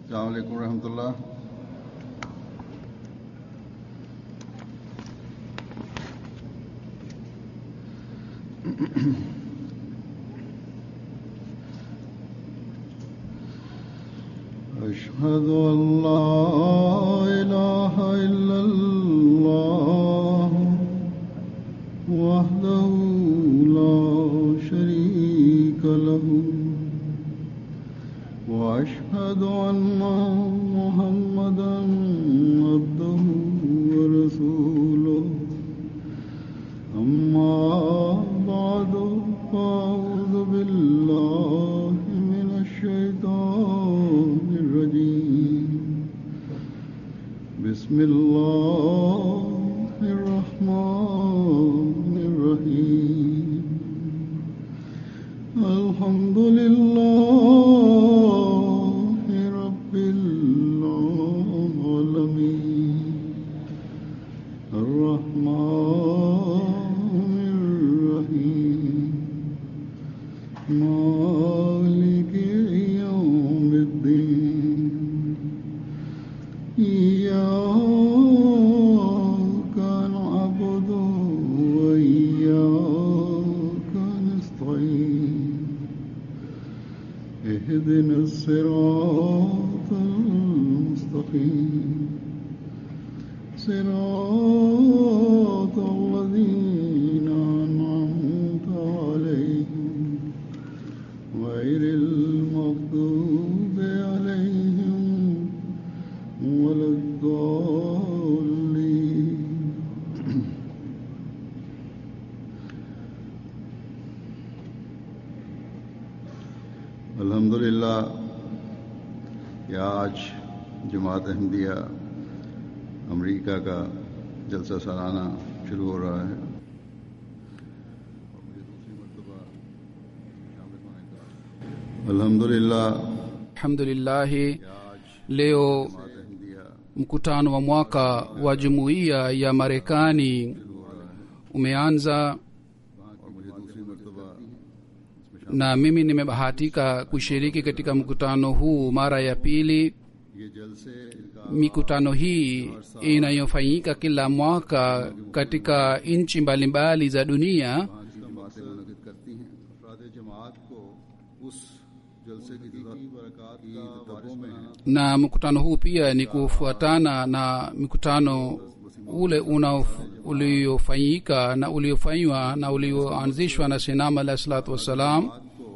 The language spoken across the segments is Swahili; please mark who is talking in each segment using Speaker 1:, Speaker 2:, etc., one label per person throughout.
Speaker 1: अलैक्म रहमतुल्लाह أشهد أن لا إله إلا الله وحده لا شريك له وأشهد أن محمدا عبده ورسوله أما بعد فأعوذ بالله من الشيطان الرجيم بسم الله الرحمن الرحيم الحمد لله رب العالمين الرحمن الرحيم مالك يوم الدين إياك نعبد وإياك نستعين اهدنا الصراط المستقيم صراط الذين أنعمت عليهم غير المغضوب عليهم ولا الضالين अल्हम्दुलिल्लाह कि आज जमात अहमदिया अमेरिका का जलसा सालाना शुरू हो रहा है अल्हम्दुलिल्लाह
Speaker 2: alhamdulillahi leo
Speaker 1: Ahmadiyya
Speaker 2: mkutano wa mwaka wa jumuiya ya marekani umeanza
Speaker 1: और मुझे दूसरी मरतबा
Speaker 2: na mimi nimebahatika kushiriki katika mkutano huu mara ya pili
Speaker 1: ये जलसे इनका
Speaker 2: mikutano hii inayofanyika kila mwaka katika nchi mbalimbali za dunia
Speaker 1: की बातें मुनद करती हैं अफराद जमात को उस जलसे की बरकत की दबों में
Speaker 2: na mkutano huu pia ni kufuatana na mikutano ule unaof- uliofanyika na uliofanywa na ulioanzishwa na sinama alah salatu wassalam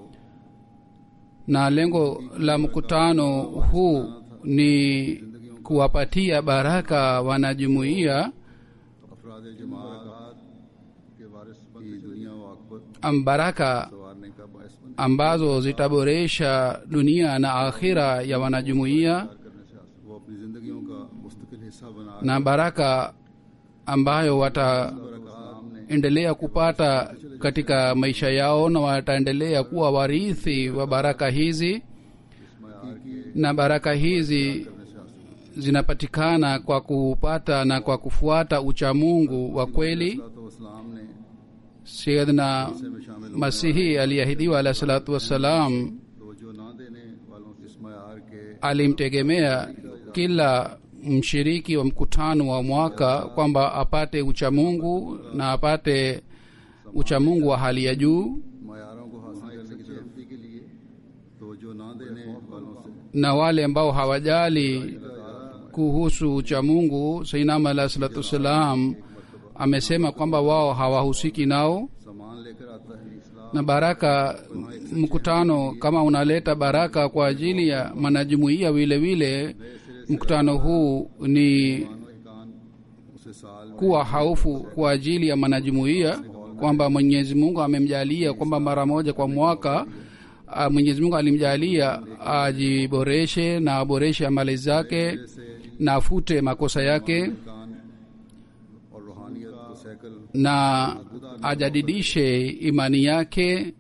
Speaker 2: na lengo la mkutano huu ni kuwapatia baraka wanajumuiya
Speaker 1: अफराद जमात के वारिस की दुनिया व आकबत
Speaker 2: am baraka
Speaker 1: संवारने का बायस बन
Speaker 2: ambazo zitaboresha dunia na akhira ya wanajumuiya
Speaker 1: करने से वो अपनी जिंदगियों का मुस्तकिल हिस्सा बना
Speaker 2: na baraka ambayo wataendelea kupata katika maisha yao na wataendelea kuwa warithi wa baraka hizi na baraka hizi zinapatikana kwa kupata na kwa kufuata uchamungu wa kweli
Speaker 1: तो इस्लाम ने
Speaker 2: sayidna
Speaker 1: में शामिल
Speaker 2: masihi aliyeahidiwa alahi salatu wassalam
Speaker 1: तो जो ना देने वालों की इसमार के
Speaker 2: alimtegemea kila mshiriki wa mkutano wa mwaka kwamba apate uchamungu na apate uchamungu wa hali ya juu
Speaker 1: मैारों को हासिल करने की तरक्की के लिए तो जो ना देने वालों से
Speaker 2: na wale ambao hawajali kuhusu uchamungu sainama alah salatu wassalam amesema kwamba wao hawahusiki nao
Speaker 1: सामान लेकर आता है इस्लाम
Speaker 2: na baraka mkutano kama unaleta baraka kwa ajili ya manajumuia vile vile mkutano huu ni
Speaker 1: कान उसे साल
Speaker 2: kuwa haufu kwa ajili ya manajumuia kwamba mwenyezi mungu amemjalia kwamba mara moja kwa mwaka ah, mwenyezi mungu alimjalia ajiboreshe na aboreshe amali zake na afute makosa yake
Speaker 1: कान और रूहानियत को सैकल
Speaker 2: na ajadidishe imani yake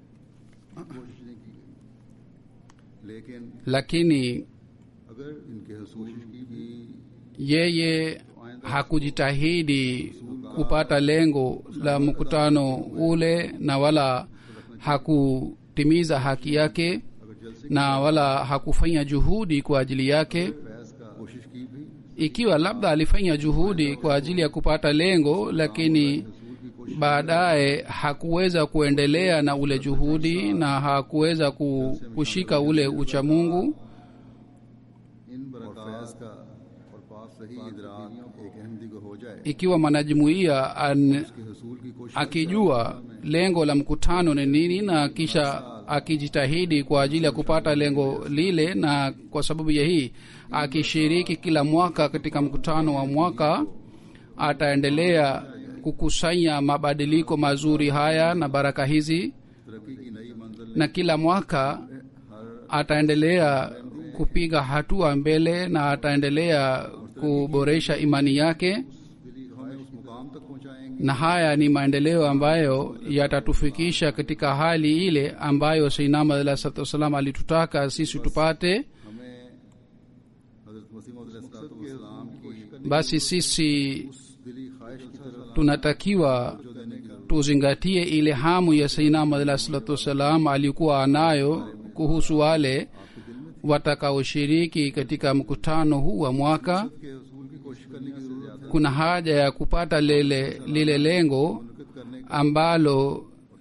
Speaker 1: लेकिन
Speaker 2: lakini
Speaker 1: अगर इनके हसूल की भी
Speaker 2: yeye hakujitahidi kupata lengo la mkutano ule na wala hakutimiza haki yake
Speaker 1: अगर
Speaker 2: na wala hakufanya juhudi kwa ajili yake
Speaker 1: Faiz का कोशिश की भी
Speaker 2: ikiwa labda alifanya juhudi kwa ajili ya kupata lengo lakini baadaye hakuweza kuendelea na ule juhudi na hakuweza ku- kushika ule uchamungu
Speaker 1: इन फैज का और पास सही इदराक एक अहमदी को हो जाए
Speaker 2: ikiwa mwanajumuiya an-
Speaker 1: कि हसूल की कोशिश
Speaker 2: akijua lengo la mkutano ni nini na kisha akijitahidi kwa ajili ya kupata lengo lile na kwa sababu ya hii akishiriki kila mwaka katika mkutano wa mwaka ataendelea kukusanya mabadiliko mazuri haya na baraka hizi
Speaker 1: तरक्की की नई मंजिल
Speaker 2: na kila mwaka ataendelea kupiga hatua mbele na ataendelea kuboresha imani yake
Speaker 1: दिली हमें उस मुकाम तक पहुंचाएंगे
Speaker 2: na haya ni maendeleo ambayo yatatufikisha katika hali ile ambayo seinam alah salatu wassalam alitutaka sisi tupate
Speaker 1: हमें हजरत मसीम इस्लाम की
Speaker 2: basi sisi
Speaker 1: दिली ख्वाहिश की तरफ
Speaker 2: tunatakiwa tuzingatie ile hamu ya seinam alah salatu wassalam alikuwa anayo kuhusu wale watakaoshiriki katika mkutano huu wa mwaka
Speaker 1: के हसूल की कोशिश करने की जरूरत है
Speaker 2: kuna haja ya kupata lile lile lengo
Speaker 1: करने
Speaker 2: ambalo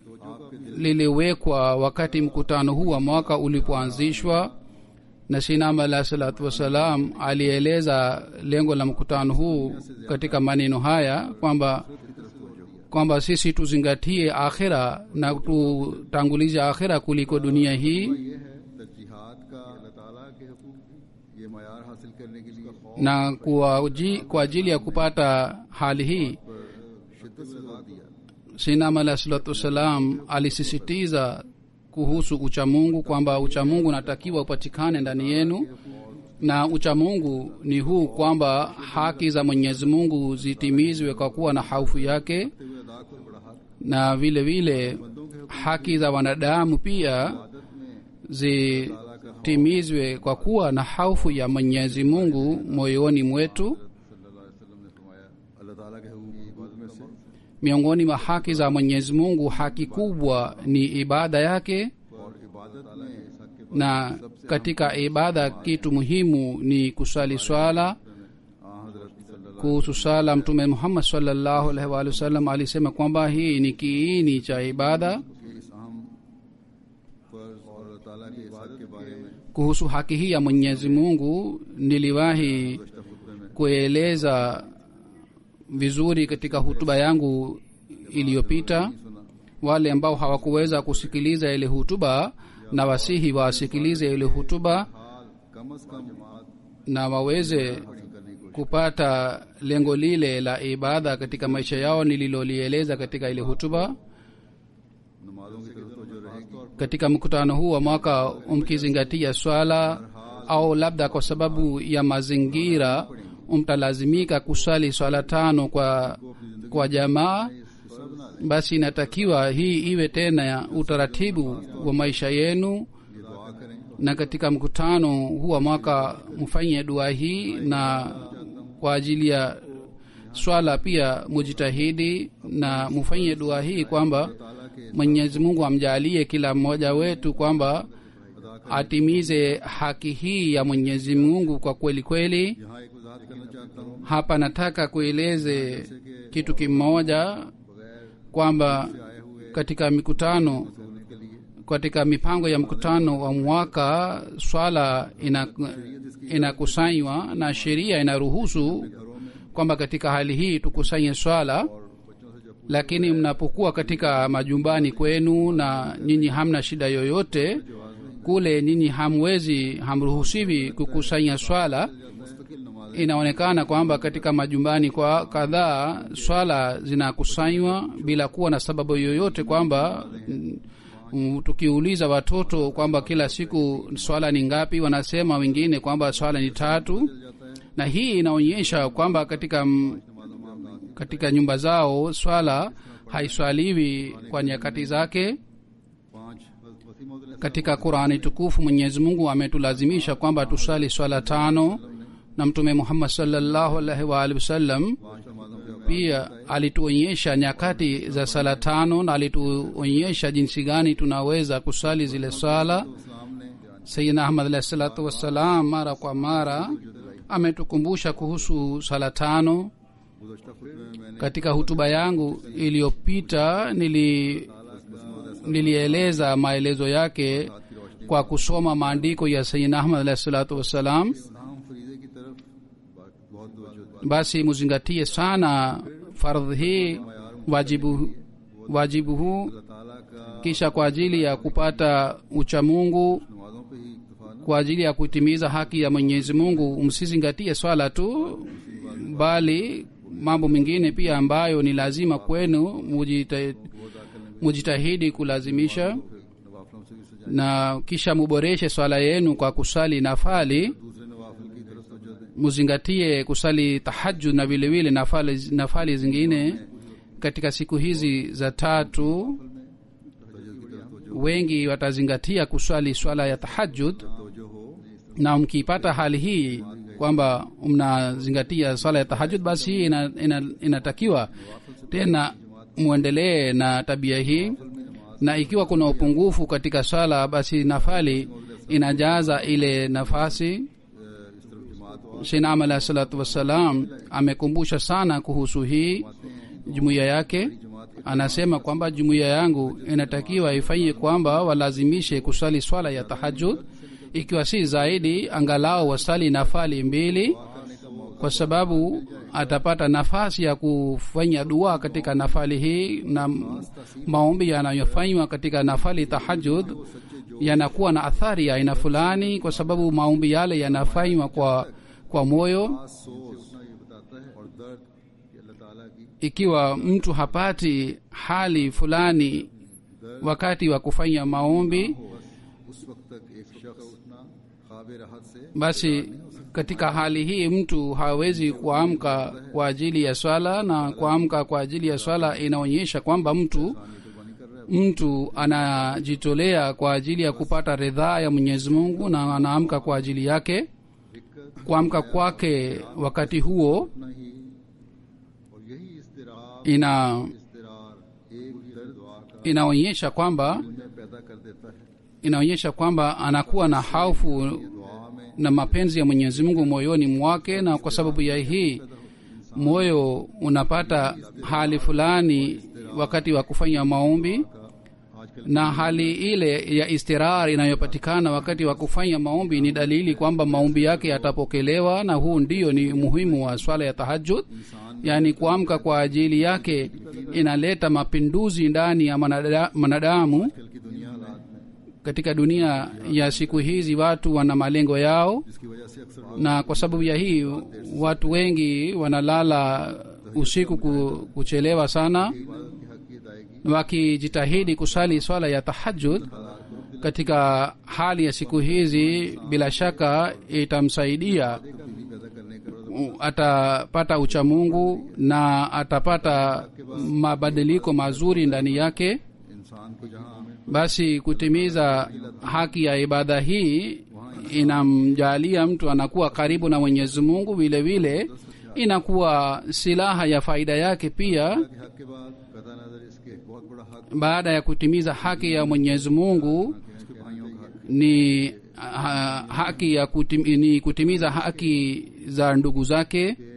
Speaker 2: liliwekwa wakati mkutano huu wa mwaka ulipoanzishwa na sinam alah salatu wassalam alieleza lengo la mkutano huu katika maneno haya kwamba kwamba sisi tuzingatie akhira na tutangulize akhira kuliko dunia hii
Speaker 1: ये है तरजीहात का अल्लाह ताला के हकूक की ये मैार हासिल करने के लिए
Speaker 2: na kwa, uji, kwa ajili ya kupata hali hii
Speaker 1: शिद्दत से जोर दिया
Speaker 2: sinam alah salatu wassalam alisisitiza kuhusu uchamungu kwamba uchamungu unatakiwa upatikane ndani yenu na uchamungu ni huu kwamba haki za mwenyezi mungu zitimizwe kwa kuwa na haufu yake
Speaker 1: हुए अदा को बड़ा हक
Speaker 2: na vile vile haki za wanadamu pia
Speaker 1: आदत में
Speaker 2: zitimizwe kwa kuwa na haufu ya mwenyezi mungu moyoni mwetu
Speaker 1: सल्लल्लाहु अलैहि वसल्लम ने फरमाया अल्लाह ताला के हकूक की इबादत में से
Speaker 2: miongoni mwa haki za mwenyezi mungu haki kubwa ni ibada yake
Speaker 1: और इबादत में इस हक के
Speaker 2: na katika ibada kitu muhimu ni kusali swala
Speaker 1: आ हजरत सल्लल्लाहु
Speaker 2: kuhusu sala mtume muhammad salllahu alaihi waalihi wasallam alisema kwamba hii ni kiini cha ibada
Speaker 1: के इस अहम फर्ज और अल्लाह ताला की इबादत के बारे में
Speaker 2: kuhusu haki hii ya mwenyezi mungu niliwahi
Speaker 1: गुज़श्ता खुतबे में
Speaker 2: kueleza vizuri katika hutuba yangu iliyopita
Speaker 1: सुना
Speaker 2: wale ambao hawakuweza kusikiliza ile hutuba na wasihi wasikilize ile hutuba
Speaker 1: हाल कम अज कम जमात
Speaker 2: na waweze
Speaker 1: हासिल करने की कोशिश
Speaker 2: kupata lengo lile la ibada katika maisha yao nililolieleza katika ile hutuba
Speaker 1: नमाजों की तरफ तवज्जो रहेगी
Speaker 2: katika mkutano huu wa mwaka umkizingatia swala au labda kwa sababu ya mazingira mtalazimika kusali swala tano kwa kwa jamaa basi inatakiwa hii iwe tena ya utaratibu wa maisha yenu
Speaker 1: ये दुआ करें
Speaker 2: na katika mkutano huu wa mwaka mfanye dua hii na kwa ajili ya swala pia mujitahidi na mfanye dua hii kwamba
Speaker 1: ताला के
Speaker 2: mwenyezi mungu amjalie kila mmoja wetu kwamba atimize haki hii ya mwenyezi mungu kwa kweli kweli
Speaker 1: यहाँ एक वजाहत करना चाहता हूँ
Speaker 2: hapa nataka kueleze kitu kimoja
Speaker 1: बगैर
Speaker 2: kwamba
Speaker 1: आए हुए
Speaker 2: katika mikutano
Speaker 1: होने के लिए
Speaker 2: katika mipango ya mkutano wa mwaka swala ina- inakusanywa na sheria inaruhusu kwamba katika hali hii tukusanye swala
Speaker 1: और बच्चों से जब
Speaker 2: lakini mnapokuwa katika majumbani kwenu na nyinyi hamna shida yoyote kule nyinyi hamwezi hamruhusiwi kukusanya swala
Speaker 1: मुस्तकिल नमाज
Speaker 2: inaonekana kwamba katika majumbani kwa kadhaa swala zinakusanywa bila kuwa na sababu yoyote kwamba mm, mm, tukiuliza watoto kwamba kila siku swala ni ngapi wanasema wengine kwamba swala ni tatu na hii inaonyesha kwamba katika mm, katika nyumba zao swala haiswaliwi kwa nyakati zake
Speaker 1: पांच Wasim
Speaker 2: katika qurani tukufu mwenyezi mungu ametulazimisha kwamba tusali swala tano na mtume muhammad salllahu alaihi waalihi wasallam
Speaker 1: पांच नमाजों के
Speaker 2: pia alituonyesha nyakati za sala tano na alituonyesha jinsi gani tunaweza kusali zile swala
Speaker 1: इस्लाम ने
Speaker 2: sayidna ahmad alahi salatu wassalam mara kwa mara ametukumbusha kuhusu sala tano
Speaker 1: गुजशत खुतबे में मैंने
Speaker 2: katika hutuba yangu iliyopita nili nilieleza maelezo yake kwa kusoma maandiko ya sayidna ahmad alahi salatu wassalam
Speaker 1: हम फरीदे की तरफ बहुत तवज्जो
Speaker 2: basi muzingatie sana fardhi hii wajibu wajibu huu
Speaker 1: अल्लाह ताला का
Speaker 2: kisha kwa ajili ya kupata uchamungu
Speaker 1: नमाजों पे ही इक्तफा न
Speaker 2: kwa ajili ya kutimiza haki ya mwenyezi mungu msizingatie swala tu bali mambo mengine pia ambayo ni lazima kwenu mujita, mujitahidi kulazimisha
Speaker 1: नवाफलों से भी सजा
Speaker 2: na kisha muboreshe swala yenu kwa kusali nafali
Speaker 1: दूसरे नवाफिल की तरफ तवज्जो दें
Speaker 2: muzingatie kusali tahajud na vilevile nafali, nafali zingine katika siku hizi za tatu
Speaker 1: तवज्जो की तरफ तवज्जो
Speaker 2: wengi watazingatia kuswali swala ya tahajud
Speaker 1: तवज्जो हो
Speaker 2: na mkipata hali hii kwamba mnazingatia swala ya tahajud basi hii ina, ina, inatakiwa tena mwendelee na tabia hii na ikiwa kuna upungufu katika swala basi nafali inajaza ile nafasi
Speaker 1: इस तरफ जमात हो
Speaker 2: shinam alahi salatu wassalam amekumbusha sana kuhusu hii jumuiya yake anasema kwamba jumuiya yangu inatakiwa ifanye kwamba walazimishe kusali swala ya tahajud ikiwa si zaidi angalau wasali nafali mbili kwa sababu atapata nafasi ya kufanya dua katika nafali hii na maombi yanayofanywa katika nafali tahajud yanakuwa na athari ya aina fulani kwa sababu maombi yale yanafanywa kwa kwa moyo
Speaker 1: सोच ये बताता है और दर्द कि अल्लाह ताला की
Speaker 2: ikiwa mtu hapati hali fulani wakati wa kufanya maombi
Speaker 1: उस वक्त तक एक शख्स उठना ख्वाब राहत से
Speaker 2: basi katika hali hii mtu hawezi kuamka kwa ajili ya swala na kuamka kwa ajili ya swala inaonyesha kwamba mtu
Speaker 1: कुर्बानी कर रहा है
Speaker 2: mtu anajitolea kwa ajili ya kupata ridhaa ya mwenyezi mungu na anaamka kwa ajili yake kuamka kwake wakati huo
Speaker 1: उतना ही और यही इस्तिराब
Speaker 2: ina
Speaker 1: इस्तिरार एक दर्द दुआ का
Speaker 2: inaonyesha kwamba
Speaker 1: उन्हें पैदा कर देता है
Speaker 2: inaonyesha kwamba anakuwa na haufu
Speaker 1: दुआ में
Speaker 2: na mapenzi ya mwenyezi mungu moyoni mwake na kwa sababu ya hii moyo unapata hali fulani wakati wa kufanya maombi
Speaker 1: आजकल
Speaker 2: na hali ile ya istirar inayopatikana wakati wa kufanya maombi ni dalili kwamba maombi yake yatapokelewa na huu ndio ni muhimu wa swala ya tahajud yaani kuamka kwa ajili yake inaleta mapinduzi ndani ya manada- mwanadamu
Speaker 1: कल की दुनिया हालात में
Speaker 2: katika dunia ya siku hizi watu wana malengo yao
Speaker 1: जिसकी वजह से अक्सर
Speaker 2: na kwa sababu ya hii watu wengi wanalala usiku ku, kuchelewa sana
Speaker 1: इबादत की हक की अदायगी
Speaker 2: wakijitahidi kusali swala ya tahajud katika hali ya siku hizi bila shaka itamsaidia
Speaker 1: तब्दीली पैदा करने का
Speaker 2: u- atapata uchamungu na atapata mabadiliko mazuri ndani yake
Speaker 1: इंसान को जहाँ हमें
Speaker 2: basi kutimiza haki ya ibada hii inamjalia mtu anakuwa karibu na mwenyezi mungu vile vile inakuwa silaha ya faida yake pia
Speaker 1: के हक के बाद कथा नजर इसके बहुत बड़ा हक
Speaker 2: baada ya kutimiza haki ya mwenyezi mungu
Speaker 1: इसके भाइयों का हक
Speaker 2: ni ha, haki ya kutim, ni kutimiza haki za ndugu zake
Speaker 1: कि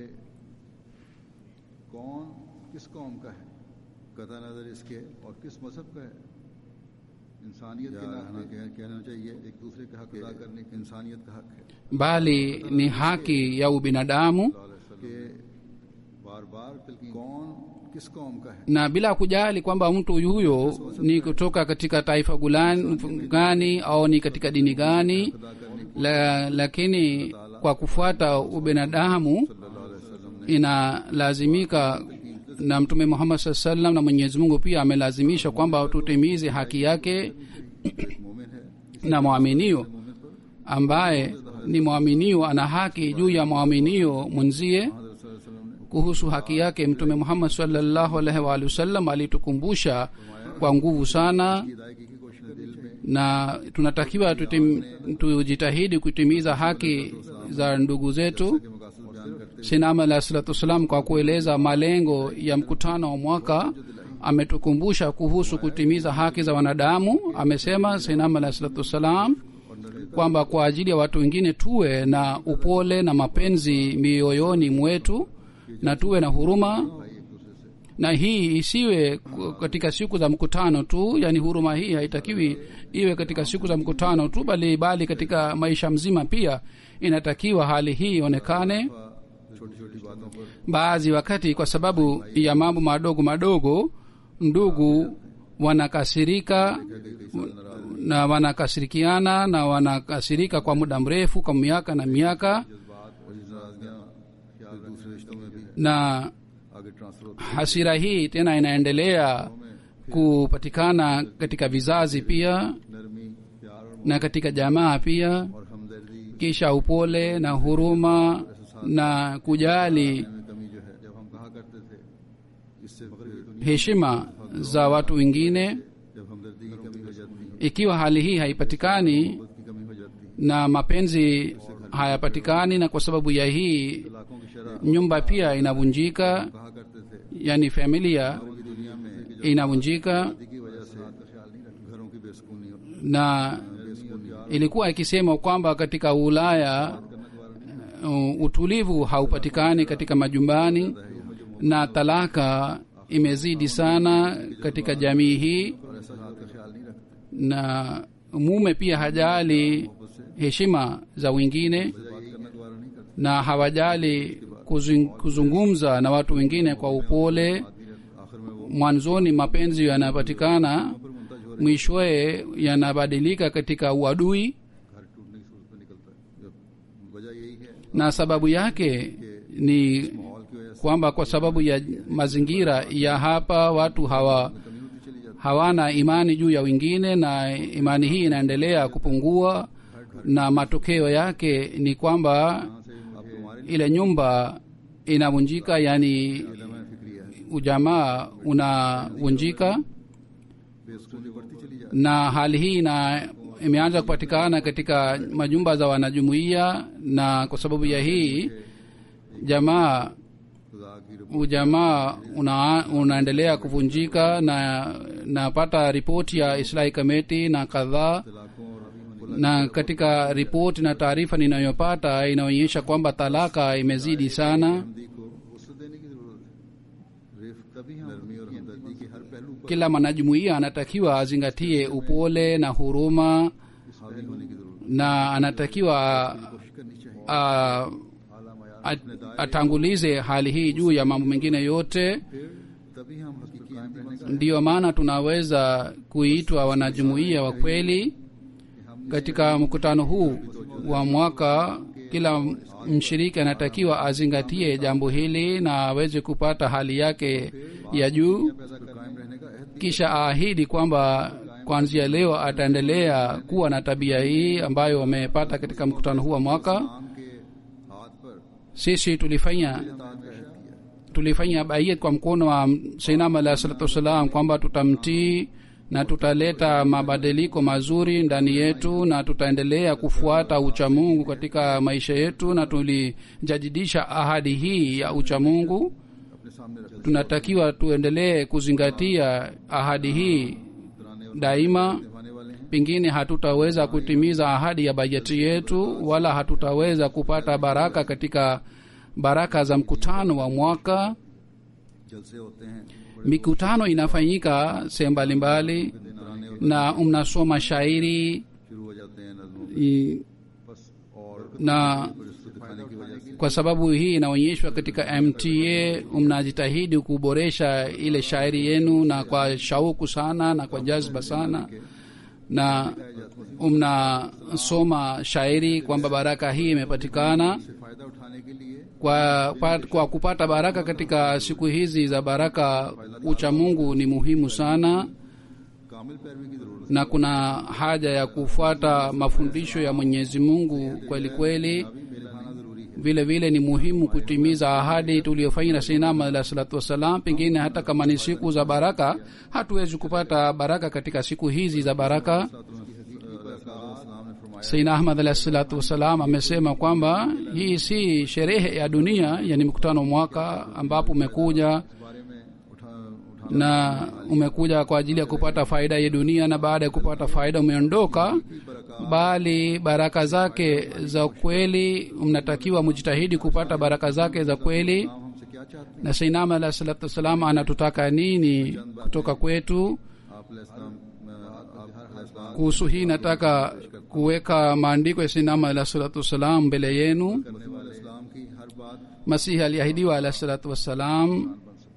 Speaker 1: कौन किस कौम का है कथा नजर इसके और किस मजहब का है इंसानियत के नाते कह- कहना चाहिए एक दूसरे का हक अदा करने की इंसानियत का हक है
Speaker 2: bali ni haki ya ubinadamu
Speaker 1: कि बार बार कौन किस कौम का है
Speaker 2: na bila kujali kwamba mtu huyo ni kutoka katika taifa gulani- gani au ni katika dini gani
Speaker 1: अदा करने की
Speaker 2: la, lakini kwa kufuata ubinadamu
Speaker 1: सल्लल्लाहु अलैहि वसल्लम ने
Speaker 2: inalazimika na mtume muhammad saa salam na mwenyezi mungu pia amelazimisha kwamba tutimize haki yake
Speaker 1: एक मोमिन है
Speaker 2: na mwaminio
Speaker 1: मोमिन पर
Speaker 2: ambaye ni mwaminio ana haki juu ya mwaminio mwenzie
Speaker 1: हजरत सल्लल्लाहु अलैहि वसल्लम ने
Speaker 2: kuhusu haki yake mtume muhammad salllahu alaihi waalihi wasallam alitukumbusha kwa nguvu sana
Speaker 1: की अदायगी की कोशिश दिल में
Speaker 2: na tunatakiwa tutim, tujitahidi kutimiza haki za ndugu zetu
Speaker 1: के मकासद बयान करते
Speaker 2: sinama alah salatu wassalam kwa kueleza malengo ya mkutano wa mwaka ametukumbusha kuhusu kutimiza haki za wanadamu amesema sinama alah salatu wassalam
Speaker 1: और
Speaker 2: kwamba kwa ajili ya watu wengine tuwe na upole na mapenzi mioyoni mwetu na tuwe na huruma
Speaker 1: भाई एक दूसरे से
Speaker 2: na hii isiwe ku- katika siku za mkutano tu yani huruma hii haitakiwi iwe katika siku za mkutano tu bali bali katika maisha mzima pia inatakiwa hali hii ionekane
Speaker 1: छोटी छोटी बातों पर
Speaker 2: baadhi wakati kwa sababu ya mambo madogo madogo ndugu wanakasirika na wanakasirikiana na wanakasirika kwa muda mrefu kwa miaka na miaka
Speaker 1: जज्बात और ये नाराजगियां ख्याल दूसरे रिश्तों में भी
Speaker 2: na
Speaker 1: आगे ट्रांसफर होती
Speaker 2: hasira hii tena inaendelea kupatikana katika vizazi pia
Speaker 1: है नरमी प्यार और
Speaker 2: na katika jamaa pia
Speaker 1: और हमदर्दी
Speaker 2: kisha upole na huruma na kujali
Speaker 1: में कमी जो है जब हम कहा करते थे इससे दुनिया
Speaker 2: heshima za watu wengine
Speaker 1: जब हमदर्दी की कमी हो जाती है
Speaker 2: ikiwa hali hii haipatikani
Speaker 1: मोहब्बत की कमी हो जाती है
Speaker 2: na mapenzi hayapatikani na kwa sababu ya hii
Speaker 1: लाखों की शरह
Speaker 2: nyumba pia inavunjika
Speaker 1: कहा करते थे
Speaker 2: yani familia
Speaker 1: पूरी दुनिया में
Speaker 2: inavunjika
Speaker 1: शादी की वजह से का ख्याल नहीं रखते घरों की बेसुकूनी
Speaker 2: na
Speaker 1: बेसुकूनी
Speaker 2: ilikuwa ikisema kwamba katika ulaya uh, utulivu haupatikani katika majumbani na talaka imezidi sana katika jamii hii
Speaker 1: और ऐसा हाल का ख्याल नहीं रखते
Speaker 2: na mume pia hajali heshima za wengine
Speaker 1: बात करना दोबारा नहीं करते
Speaker 2: na hawajali kuzung- kuzungumza na watu wengine kwa upole
Speaker 1: आखिर में वो
Speaker 2: mwanzoni mapenzi yanapatikana
Speaker 1: पर मुमताज हो
Speaker 2: mwishowe yanabadilika katika uadui
Speaker 1: घर टूटने की सूरत में निकलता है जब वजह यही है
Speaker 2: na sababu yake ni
Speaker 1: माहौल की वजह से
Speaker 2: kwamba kwa sababu ya mazingira ya hapa watu hawa
Speaker 1: कमी होती चली जाती
Speaker 2: hawana imani juu ya wengine na imani hii inaendelea kupungua na matokeo yake ni kwamba
Speaker 1: है अब तुम्हारे लिए
Speaker 2: ile nyumba inavunjika yani
Speaker 1: मैं फिक्रिया है
Speaker 2: ujamaa unavunjika
Speaker 1: बेसुकूनी बढ़ती चली जाती
Speaker 2: na hali hii na imeanza kupatikana katika majumba za wanajumuiya na kwa sababu ya hii jamaa
Speaker 1: है खुदा की रब
Speaker 2: ujamaa una, unaendelea kuvunjika na napata ripoti ya islahi kameti na kadhaa
Speaker 1: तलाकों और अभी होने
Speaker 2: na katika ripoti na taarifa ninayopata inaonyesha kwamba talaka imezidi sana
Speaker 1: हमदी को वसत देने की जरूरत है रिफ तभी हम नरमी और हमदर्दी के हर पहलू पर
Speaker 2: kila mwanajumuiya anatakiwa azingatie upole na huruma
Speaker 1: हावी होने की जरूरत
Speaker 2: na anatakiwa
Speaker 1: है कोशिश करनी चाहिए
Speaker 2: a,
Speaker 1: आला मयार
Speaker 2: at- atangulize hali hii juu ya mambo mengine yote
Speaker 1: फिर तभी हम हकीकी अहमदी बन सकते
Speaker 2: ndiyo maana tunaweza kuitwa wanajumuiya wa kweli katika mkutano huu wa mwaka kila mshiriki anatakiwa azingatie jambo hili na aweze kupata hali yake ya juu
Speaker 1: हैं पैसा कायम रहने का अहद
Speaker 2: kisha aahidi kwamba kuanzia leo ataendelea kuwa na tabia hii ambayo wamepata katika mkutano huu wa mwaka
Speaker 1: नाम के हाथ पर
Speaker 2: sisi tulifanya
Speaker 1: ताज का अहद किया
Speaker 2: tulifanya baiyet kwa mkono wa sainam alahi salatu wassalam kwamba tutamtii na tutaleta mabadiliko mazuri ndani yetu na tutaendelea kufuata uchamungu katika maisha yetu na tulijadidisha ahadi hii ya uchamungu
Speaker 1: अपने सामने रख
Speaker 2: tunatakiwa tuendelee kuzingatia ahadi hii
Speaker 1: डराने और
Speaker 2: daima
Speaker 1: निभाने वाले हैं
Speaker 2: pengine hatutaweza kutimiza ahadi ya bajeti yetu wala hatutaweza kupata baraka katika baraka za mkutano wa mwaka
Speaker 1: जलसे होते हैं
Speaker 2: mikutano inafanyika sehemu mbalimbali
Speaker 1: डराने और
Speaker 2: na mnasoma shairi
Speaker 1: शुरू हो जाते हैं नज्मों
Speaker 2: i-
Speaker 1: बस और
Speaker 2: na
Speaker 1: इसको दिखाने की वजह से
Speaker 2: kwa sababu hii inaonyeshwa katika mta mnajitahidi kuboresha ile shairi yenu na kwa shauku sana na kwa jazba sana na mnasoma shairi kwamba baraka hii imepatikana
Speaker 1: से फायदा उठाने के लिए
Speaker 2: kwa, kwa, kwa kupata baraka katika siku hizi za baraka uchamungu ni muhimu sana
Speaker 1: कामिल पैरवी की जरूरत
Speaker 2: na kuna haja ya kufuata mafundisho ya mwenyezi mungu kweli kweli
Speaker 1: है मेरे खाना जरूरी है
Speaker 2: vile vile ni muhimu kutimiza ahadi tuliyofanya na sinama alah salatu wassalam pengine hata kama ni siku za baraka hatuwezi kupata baraka katika siku hizi za baraka
Speaker 1: इस्लाम ने फरमाया
Speaker 2: saina ahmad alah salatu wassalam amesema kwamba hii si sherehe ya dunia yani mkutano mwaka ambapo umekuja
Speaker 1: इस बारे में उठा उठा
Speaker 2: na umekuja kwa ajili ya kupata faida ya dunia na baada ya kupata faida umeondoka bali baraka zake za kweli mnatakiwa mujitahidi kupata baraka zake za kweli
Speaker 1: हम हमसे क्या चाहते
Speaker 2: na sainam alah salatu wassalam anatutaka nini kutoka kwetu
Speaker 1: हैं आप इस्लाम आप हर इस्लाम
Speaker 2: kuhusu hii nataka kuweka maandiko ya sainam alah salatu wassalam mbele yenu
Speaker 1: करने वाले इस्लाम की हर बात
Speaker 2: masihi aliahidiwa alah salatu wassalam
Speaker 1: बन सकते हैं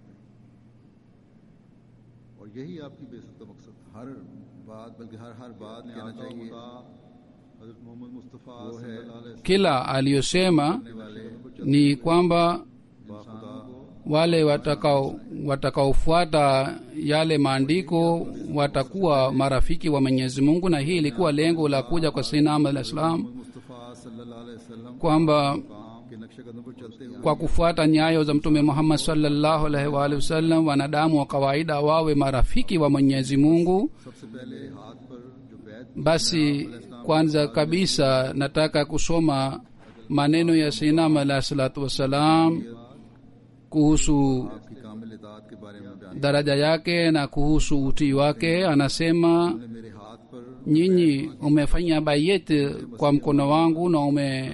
Speaker 1: और यही आपकी बेसत का मकसद हर बात बल्कि हर हर बात कहना चाहिए हजरत मोहम्मद मुस्तफ़ा वो है
Speaker 2: kila aliyosema
Speaker 1: वाले
Speaker 2: ni kwamba
Speaker 1: बाखुदा
Speaker 2: wale watakao watakaofuata yale maandiko watakuwa marafiki wa mwenyezi mungu na hii ilikuwa lengo la kuja kwa sainam alah salam
Speaker 1: Mustafa सल्लल्लाहु अलैहि वसल्लम
Speaker 2: kwamba
Speaker 1: काम के नक्शे कदम पर चलते हुए
Speaker 2: kwa kufuata nyayo za mtume muhammad salllahu alaihi waalihi wasallam wanadamu wa kawaida wawe marafiki wa mwenyezi mungu
Speaker 1: सबसे पहले हाथ पर जो बैत
Speaker 2: basi kwanza kabisa nataka kusoma maneno ya sainam alahi salatu wassalam kuhusu
Speaker 1: आपकी कामिल इतात के बारे में बयान
Speaker 2: daraja yake na kuhusu utii wake anasema
Speaker 1: ने मेरे हाथ पर
Speaker 2: nyinyi umefanya bayet kwa mkono wangu na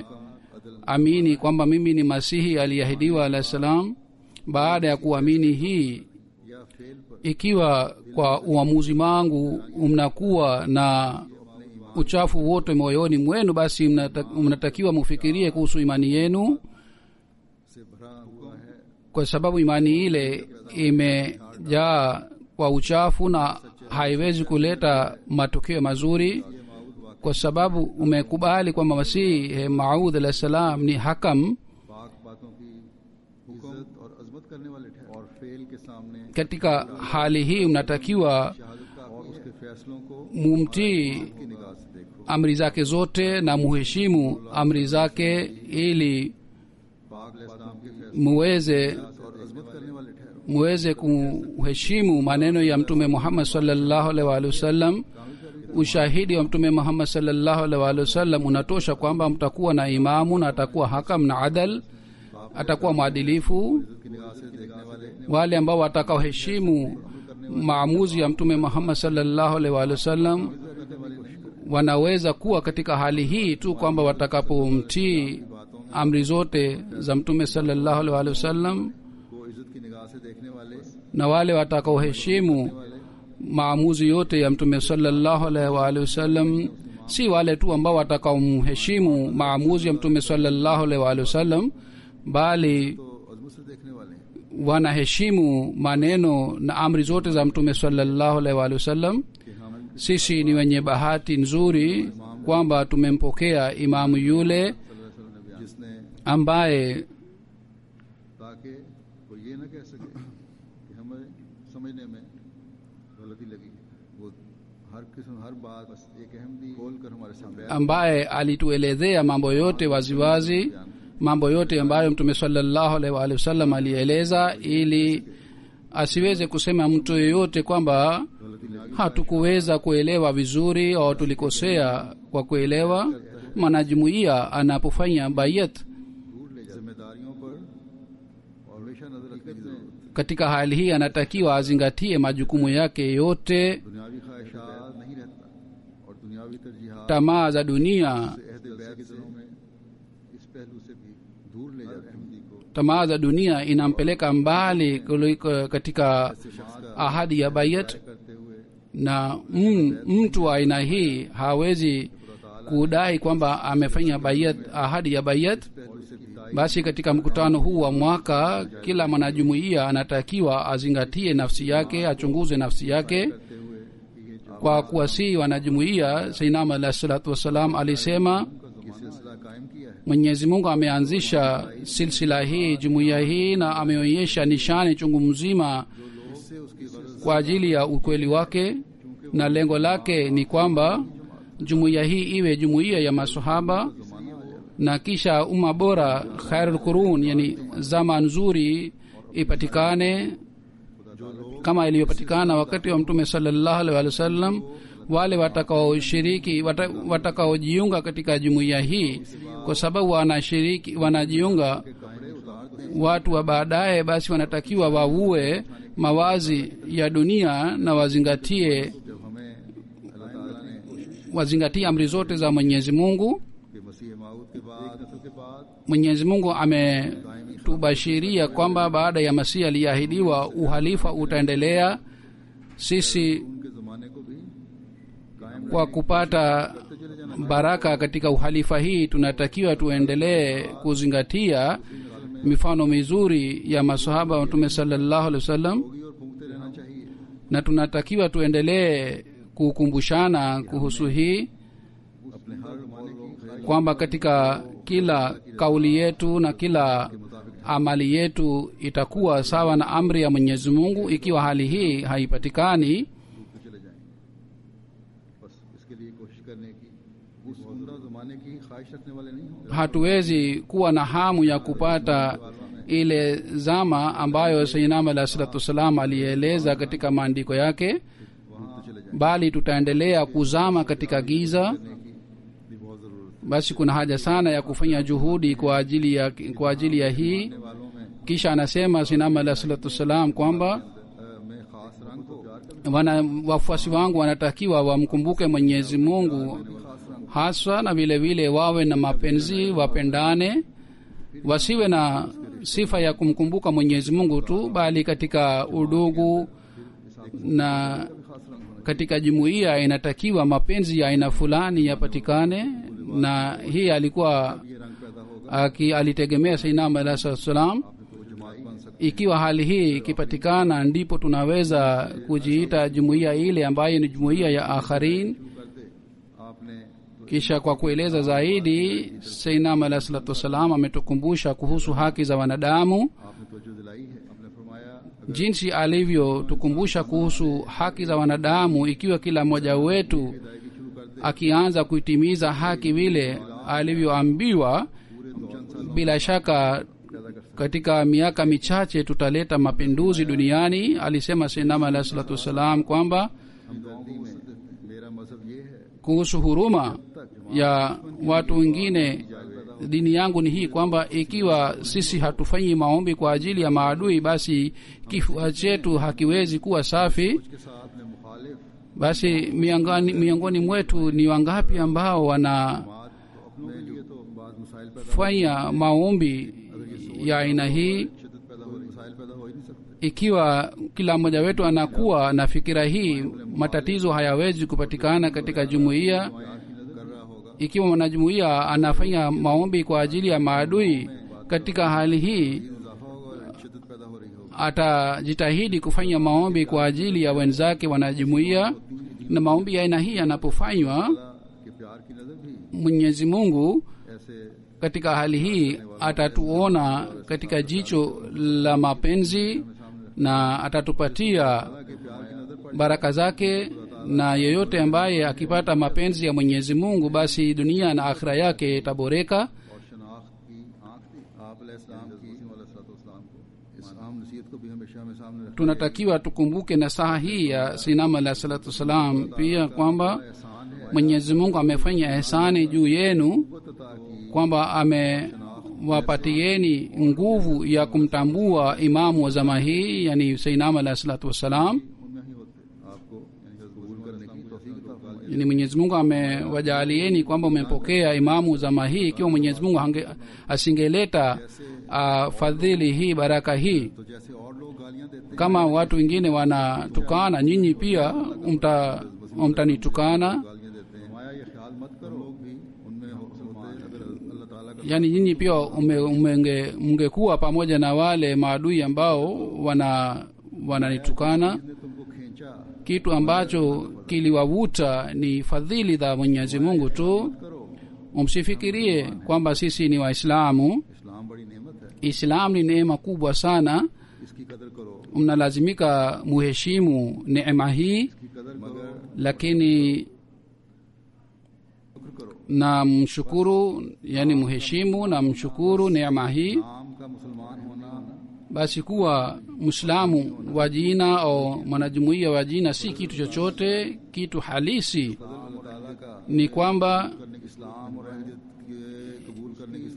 Speaker 2: umeamini kwamba mimi ni masihi aliyeahidiwa alahi salam baada ya kuamini hii
Speaker 1: या फेल पर
Speaker 2: ikiwa kwa uamuzi wangu mnakuwa na uchafu wote moyoni mwenu basi mnata- mnatakiwa mufikirie kuhusu imani yenu
Speaker 1: से भरा हुआ है
Speaker 2: kwa sababu imani ile imejaa kwa uchafu na haiwezi kuleta matokeo mazuri kwa sababu umekubali kwamba masihi maud alah salam ni hakam
Speaker 1: पाक बातों की इज्जत और अजमत करने वाले ठहरे और फेल के सामने
Speaker 2: katika hali hii mnatakiwa
Speaker 1: शहादत का और उसके फैसलों को
Speaker 2: mumtii
Speaker 1: की निगाह से देखो
Speaker 2: amri zake zote na muheshimu amri zake ili
Speaker 1: पाक इस्लाम के फैसले
Speaker 2: muweze
Speaker 1: और अजमत करने वाले ठहरो
Speaker 2: muweze kuheshimu maneno ya mtume muhammad salllahu alaihi waalihi wasallam ushahidi wa mtume muhammad salllahu alaihi waalihi wasallam unatosha kwamba mtakuwa na imamu na atakuwa hakam na adal atakuwa mwadilifu
Speaker 1: की निगाह से देखने वाले
Speaker 2: wale ambao watakaoheshimu maamuzi ya mtume muhammad salllahu alaihi waalihi wasallam wanaweza kuwa katika hali hii tu kwamba watakapomtii amri zote za mtume salllahu alaihi waalihi wasallam
Speaker 1: को इज्जत की निगाह से देखने वाले
Speaker 2: na wale watakaoheshimu maamuzi yote ya mtume salllahu alaihi waalihi wasallam si wale tu ambao watakaomheshimu maamuzi ya mtume salllahu alaihi waalihi wasallam bali
Speaker 1: तो अजमत से देखने वाले हैं
Speaker 2: wanaheshimu maneno na amri zote za mtume salllahu alaihi waalihi wasallam
Speaker 1: कि हम
Speaker 2: sisi ni wenye bahati nzuri kwamba tumempokea imamu yule
Speaker 1: जिसने
Speaker 2: ambaye
Speaker 1: ताकि कोई ये ना कह सके कि हमें समझने में गलती लगी है वो हर किस्म हर बात बस एक अहम दी खोल कर हमारे सामने
Speaker 2: ambaye alituelezea mambo yote waziwazi mambo yote ambayo mtume salllahu alaihi waalihi wasallam alieleza ili asiweze kusema mtu yeyote kwamba
Speaker 1: गलती लगी
Speaker 2: hatukuweza kuelewa vizuri au tulikosea kwa kuelewa mwanajumuiya anapofanya bayat
Speaker 1: दूर ले जिम्मेदारियों पर और हमेशा नजर रखने की जरूरत है
Speaker 2: katika hali hii anatakiwa azingatie majukumu yake yote
Speaker 1: दुनियावी ख्वाहिशात नहीं रहता और दुनियावी तरजीहात
Speaker 2: tamaa za dunia
Speaker 1: अहद बैत के दिनों में इस पहलू से भी दूर ले जाते अहमदी को
Speaker 2: tamaa za dunia inampeleka mbali kuliko katika ahadi ya bayat
Speaker 1: करते हुए
Speaker 2: na m, mtu wa aina hii hawezi kudai kwamba amefanya bayat ahadi ya bayat
Speaker 1: पहलू से भी
Speaker 2: basi katika mkutano huu wa mwaka kila mwanajumuiya anatakiwa azingatie nafsi yake achunguze nafsi yake
Speaker 1: करते हुए कि ये जो
Speaker 2: kwa kuwasihi wanajumuiya sainam alahi salatu wassalam alisema
Speaker 1: कि सिलसिला कायम किया है
Speaker 2: mwenyezi mungu ameanzisha silsila hii jumuiya hii na ameonyesha nishani chungu mzima
Speaker 1: इससे उसकी गरज
Speaker 2: kwa ajili ya ukweli wake na lengo lake ni kwamba jumuiya hii iwe jumuiya ya masahaba na kisha umma bora khairul qurun yani zama nzuri ipatikane kama ilivyopatikana wakati wa mtume salllahu alaihi wa sallam wale watakaoshiriki wata- watakaojiunga katika jumuiya hii kwa sababu wanashiriki wanajiunga watu wa baadaye basi wanatakiwa wavue mawazi ya dunia na wazingatie
Speaker 1: जब हमें अल्लाह ताला ने
Speaker 2: wazingatie amri zote za mwenyezi mungu
Speaker 1: कि मसीह माऊद के बाद एक नस्ल के बाद
Speaker 2: mwenyezi mungu ametubashiria kwamba baada ya masihi aliyeahidiwa uhalifa utaendelea sisi
Speaker 1: उनके ज़माने को भी कायम
Speaker 2: kwa kupata baraka katika uhalifa hii tunatakiwa tuendelee kuzingatia mifano mizuri ya masahaba wa mtume salallahu alehi wasallam
Speaker 1: होगी और फूंकते रहना चाहिए
Speaker 2: na tunatakiwa tuendelee kukumbushana kuhusu hii
Speaker 1: अपने हर ज़माने की खैर
Speaker 2: kwamba katika kila kauli yetu na kila amali yetu itakuwa sawa na amri ya mwenyezi mungu ikiwa hali hii haipatikani
Speaker 1: डूबते चले जाएंगे बस इसके लिए कोशिश करने की उस उम्दा ज़माने की ख्वाहिश रखने वाले नहीं होंगे
Speaker 2: hatuwezi kuwa na hamu ya kupata ile zama ambayo seinam alah salatu wassalam alieleza katika maandiko yake
Speaker 1: डूबते चले जाएंगे
Speaker 2: bali tutaendelea kuzama katika giza
Speaker 1: करने की भी बहुत ज़रूरत है
Speaker 2: basi kuna haja sana ya kufanya juhudi kwa ajili ya, kwa ajili ya hii
Speaker 1: करने वालों में
Speaker 2: kisha anasema sinam alah salatu wassalam kwamba
Speaker 1: अ, मैं खास रंग को प्यार कर
Speaker 2: wana wafuasi wangu wanatakiwa wamkumbuke mwenyezi mungu
Speaker 1: खास रंग
Speaker 2: haswa na vile vile wawe na mapenzi wapendane wasiwe na sifa ya kumkumbuka mwenyezi mungu tu bali katika udugu na
Speaker 1: खास रंग होना
Speaker 2: katika jumuiya inatakiwa mapenzi ya aina fulani yapatikane na hii alikuwa
Speaker 1: ये रंग पैदा होगा
Speaker 2: aki, alitegemea sainam alah salatu wassalam
Speaker 1: तो जमात बन सकती
Speaker 2: ikiwa hali hii ikipatikana ndipo tunaweza kujiita jumuiya ile ambayo ni jumuiya ya akharin
Speaker 1: शुरू कर दे आपने
Speaker 2: kisha kwa kueleza zaidi seinam alah salatu wassalam ametukumbusha kuhusu haki za wanadamu
Speaker 1: आपने तवज्जो दिलाई है आपने फरमाया
Speaker 2: jinsi alivyotukumbusha kuhusu haki za wanadamu ikiwa kila mmoja wetu
Speaker 1: अदायगी शुरू कर दे
Speaker 2: akianza kuitimiza haki vile alivyoambiwa
Speaker 1: पूरे दो चंद सालों
Speaker 2: bila shaka
Speaker 1: पैदा कर सकते
Speaker 2: katika miaka michache tutaleta mapinduzi duniani alisema seinam alah salatu wassalam kwamba
Speaker 1: हमदर्दी में मेरा मजहब ये है
Speaker 2: kuhusu huruma ya watu wengine dini yangu ni hii kwamba ikiwa sisi hatufanyi maombi kwa ajili ya maadui basi kifua chetu hakiwezi kuwa safi
Speaker 1: के साथ में मुखालिफ
Speaker 2: basi miongoni, miongoni mwetu ni wangapi ambao wanafanya
Speaker 1: बात तो अपनों के लिए तो बाद मसाइल पैदा
Speaker 2: maombi ya aina hii
Speaker 1: शिद्दत पैदा हो मसाइल पैदा हो ही नहीं सकते
Speaker 2: ikiwa kila mmoja wetu anakuwa na fikira hii matatizo hayawezi kupatikana katika jumuiya
Speaker 1: यार की नजर कर रहा होगा
Speaker 2: ikiwa mwanajumuiya anafanya maombi kwa ajili ya maadui katika hali hii
Speaker 1: इजाफा होगा और शिद्दत पैदा हो रही होगी
Speaker 2: atajitahidi kufanya maombi kwa ajili ya wenzake wanajumuiya na maombi ya aina hii yanapofanywa
Speaker 1: कि प्यार की नजर भी
Speaker 2: mwenyezi mungu
Speaker 1: ऐसे
Speaker 2: katika hali hii atatuona katika jicho la mapenzi na atatupatia
Speaker 1: कि प्यार की नजर पड़
Speaker 2: baraka zake na yeyote ambaye akipata mapenzi ya mwenyezi mungu basi dunia na akhira yake itaboreka
Speaker 1: और शनाख्त की आंख थी आप इस्लाम की इस्लाम को इस आम नसीहत को भी हमेशा हमें सामने रखना
Speaker 2: tunatakiwa tukumbuke nasaha hii ya sinam alah salatu wassalam pia kwamba
Speaker 1: एहसान है
Speaker 2: mwenyezi mungu amefanya ehsani juu yenu
Speaker 1: कुत अता की
Speaker 2: kwamba amewapatieni nguvu ya kumtambua imamu wa zama hii yani sainam alah salatu wassalam
Speaker 1: उनमें ही होते आपको यानी कि कबूल करने की तौफीक अता फरमाई
Speaker 2: yani mwenyezi mungu amewajaalieni kwamba umepokea imamu zama hii ikiwa mwenyezi mungu hange- asingeleta uh, fadhili hii baraka hii
Speaker 1: तो जैसे और लोग गालियां देते
Speaker 2: kama watu wengine wanatukana nyinyi pia mta mtanitukana
Speaker 1: गालियां देते हैं माया ये ख्याल मत करो लोग भी उनमें हो- होते अगर अल्लाह ताला का
Speaker 2: yaani nyinyi pia ume- umenge- mngekuwa pamoja na wale maadui ambao wana wananitukana
Speaker 1: ने तुमको खींचा
Speaker 2: kitu ambacho kiliwavuta ni fadhili za mwenyezi mungu tu
Speaker 1: करो
Speaker 2: msifikirie kwamba sisi ni waislamu
Speaker 1: इस्लाम बड़ी नेमत है
Speaker 2: islam ni neema kubwa sana
Speaker 1: इसकी कदर करो
Speaker 2: mnalazimika muheshimu neema hii
Speaker 1: इसकी कदर मगर
Speaker 2: lakini
Speaker 1: शुक्र करो
Speaker 2: na mshukuru yani mheshimu na mshukuru neema hii
Speaker 1: नाम का मुसलमान होना
Speaker 2: basi kuwa mwislamu wa jina au mwanajumuiya wa jina si kitu chochote kitu halisi
Speaker 1: अल्लाह ताला का
Speaker 2: ni kwamba
Speaker 1: करने की इस्लाम और अहलियत के कबूल करने की कदर करने की